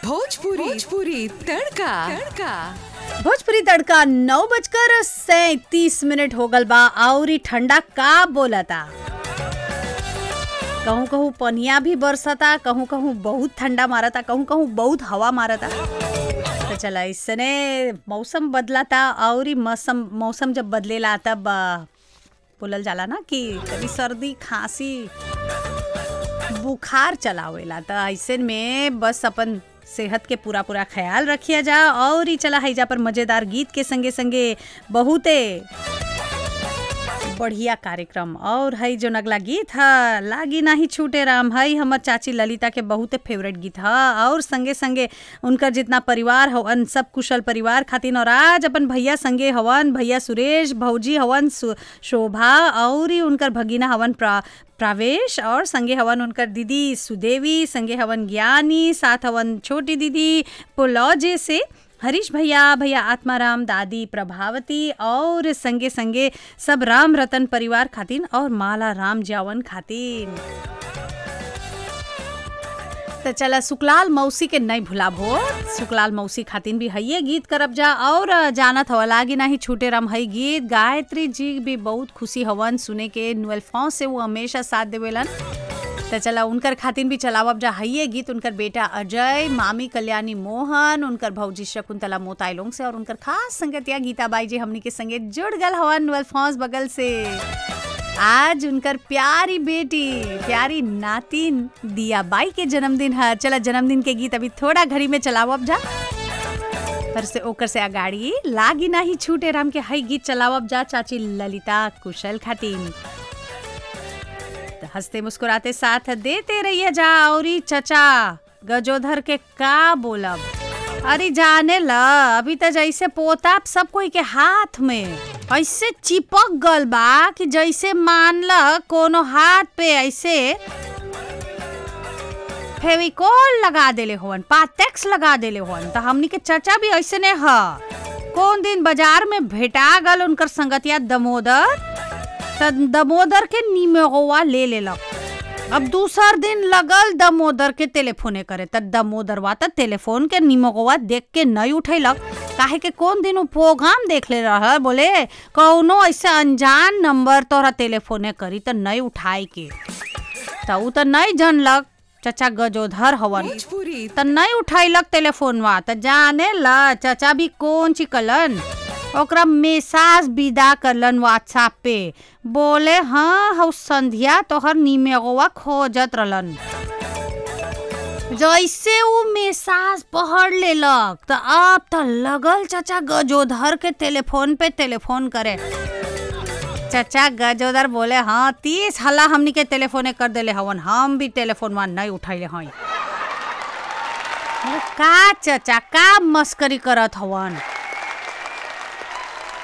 भोजपुरी भोजपुरी तड़का तड़का भोजपुरी तड़का नौ बजकर सैतीस मिनट हो गल बा और इ ठंडा का बोलता कहूँ कहूँ पनिया भी बरसता कहूँ कहूँ बहुत ठंडा मारता कहूँ कहूँ बहुत हवा मारता तो चला इसने मौसम बदलाता और इ मौसम मौसम जब बदलेला तब आ, बोलल जाला ना कि कभी सर्दी खांसी बुखार चलावेला त ऐसे में बस अपन सेहत के पूरा पूरा ख्याल रखिया जा और ही चला हैजा पर मजेदार गीत के संगे संगे बहुते बढ़िया कार्यक्रम और हई जो नगला गीत ह लागी नाही छूटे राम हई हमर चाची ललिता के बहुते फेवरेट गीत ह और संगे संगे उनकर जितना परिवार हवन सब कुशल परिवार खातिन और आज अपन भैया संगे हवन भैया सुरेश भौजी हवन सु- शोभा और ही उनकर भगीना हवन प्रा प्रावेश और संगे हवन उनकर दीदी सुदेवी संगे हवन ज्ञानी साथ हवन छोटी दीदी पुलौजे से हरीश भैया भैया आत्माराम दादी प्रभावती और संगे संगे सब राम रतन परिवार खातिन और माला राम जावन खातिन तो चला सुकलाल मौसी के नहीं भुला भो सुकलाल मौसी खातिन भी हइये गीत करब जा और जानत हवा लागी नाही छूटे राम हई गीत गायत्री जी भी बहुत खुशी हवन सुने के नुअल फॉ से वो हमेशा साथ देवेलन तो चला उनकर खातिन भी चलावब जा हइये गीत उनकर बेटा अजय मामी कल्याणी मोहन उनकर भौजी शकुंतला मोताइलोंग से और उनकर खास संगतिया गीता बाई जी हमनी के संगे जुड़ गल हवन नुअल फॉस बगल से आज उनकर प्यारी बेटी प्यारी नातिन दिया बाई के जन्मदिन है चला जन्मदिन के गीत अभी थोड़ा घड़ी में चलावब जा पर से ओकर से अगाड़ी लागी नाही छूटे राम के हई गीत चलावब जा चाची ललिता कुशल खातिन तो हंसते मुस्कुराते साथ देते रहिए जा और ई चचा गजोधर के का बोलब अरे जाने ल अभी तो जैसे पोताप सब कोई के हाथ में ऐसे चिपक गल बा कि जैसे मान ल कोनो हाथ पे ऐसे फेविकोल लगा देले होवन पाटेक्स लगा देले होवन तो हमनी के चचा भी ऐसे ने ह कौन दिन बाजार में भेटा गल उनकर संगतिया दमोदर त दमोदर के निमेगवा ले लेलक अब दूसर दिन लगल दमोदर के टेलीफोने करे त दमोदरवा त टेलीफोन के निमगवा देख के नहीं उठैलक काहे के कौन दिन उ प्रोग्राम देख ले रह बोले कौनो ऐसे अनजान नंबर तोरा टेलीफोने करी त नहीं उठाई के त उ त नहीं जानलक चचा गजोधर हवन भोजपुरी त नहीं उठैलक टेलीफोनवा त जाने ल चाचा भी कौन चिकलन ओकरा मैसेज विदा करलन व्हाट्सएप पे बोले हाँ हौ संध्या तोहर निमेगवा खोजत रहलन जैसे उ मैसेज पढ़ लेलक त अब त लगल चाचा गजोधर के टेलीफोन पे टेलीफोन करे चाचा गजोदर बोले हाँ तीस हल्ला हमनी के टेलीफोने कर देले हवन हम भी टेलीफोन नहीं उठैले हई अरे का चाचा का मस्करी करत हवन